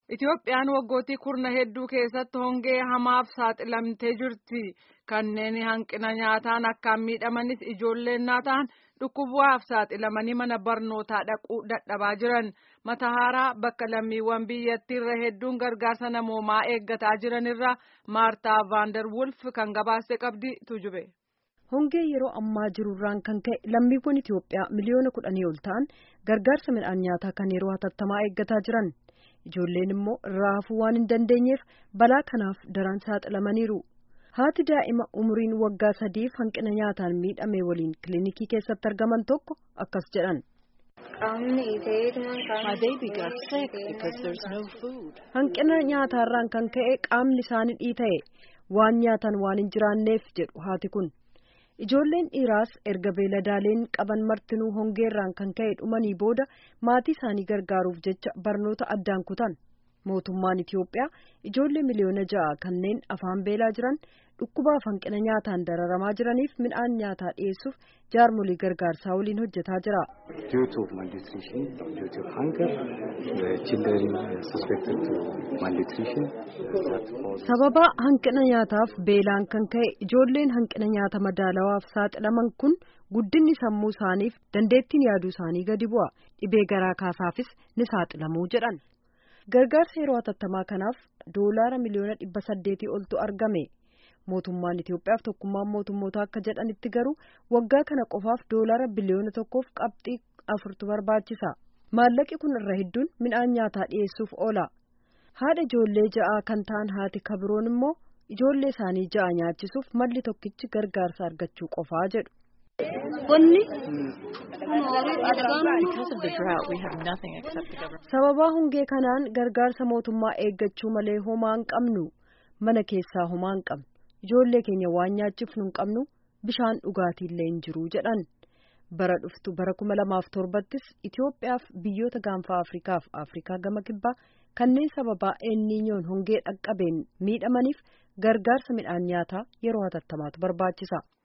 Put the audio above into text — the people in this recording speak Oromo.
Itoophiyaan waggootii kurna hedduu keessatti hongee hamaaf saaxilamtee jirti. Kanneen hanqina nyaataan akkaan miidhamanis ijoolleen naataan dhukkubaaf saaxilamanii mana barnootaa dhaquu dadhabaa jiran. Matahaaraa bakka lammiiwwan biyyattiirra hedduun gargaarsa namoomaa eeggataa jiranirra Maartaa Vaandar Wulf kan gabaase qabdi tujube. Hongee yeroo ammaa jirurraan kan ka'e lammiiwwan Itoophiyaa miliyoona kudhanii ol ta'an gargaarsa midhaan nyaataa kan yeroo hatattamaa eeggataa jiran. Ijoolleen immoo raafuu waan hin dandeenyeef balaa kanaaf daran saaxilamaniiru. Haati daa'ima umuriin waggaa sadiif hanqina nyaataan miidhame waliin kilinikii keessatti argaman tokko akkas jedhan. Hanqina nyaataarraan kan ka'e qaamni isaanii dhiita'e waan nyaatan waan hin jiraanneef jedhu haati kun. Ijoolleen dhiiraas erga beeladaaleen qaban martinuu hongeerraan kan ka'e dhumanii booda maatii isaanii gargaaruuf jecha barnoota addaan kutan. Mootummaan Itiyoophiyaa ijoollee miliyoona ja'a kanneen afaan beelaa jiran dhukkubaaf hanqina nyaataan dararamaa jiraniif midhaan nyaataa dhiyeessuuf jaarmolii gargaarsaa waliin hojjetaa jira. Sababa hanqina nyaataaf beelaan kan ka'e ijoolleen hanqina nyaata madaalawaaf saaxilaman kun guddinni sammuu isaaniif dandeettiin yaaduu isaanii gadi bu'a. Dhibee garaa kaasaafis ni saaxilamuu jedhan. Gargaarsa yeroo hatattamaa kanaaf doolaara miliyoona dhibba saddeetii oltu argame. Mootummaan Itiyoophiyaaf tokkummaan mootummoota akka jedhanitti garuu waggaa kana qofaaf doolaara biliyoona tokkoof qabxii afurtu barbaachisa. Maallaqi kun irra hedduun midhaan nyaataa dhiyeessuuf oola. Haadha ijoollee ja'aa kan ta'an haati kabiroon immoo ijoollee isaanii ja'a nyaachisuuf malli tokkichi gargaarsa argachuu qofaa jedhu. Sababaa hongee kanaan gargaarsa mootummaa eeggachuu malee homaa hin qabnu mana keessaa homaa hin qabnu ijoollee keenya waan nyaachifnu hin qabnu bishaan dhugaatiillee hin jiru jedhan bara dhuftu bara kuma lamaaf torbattis Itoophiyaaf biyyoota gaanfa Afrikaaf Afrikaa gama kibbaa kanneen sababaa eenniinyoon hongee dhaqqabeen miidhamaniif gargaarsa midhaan nyaataa yeroo hatattamaatu barbaachisa.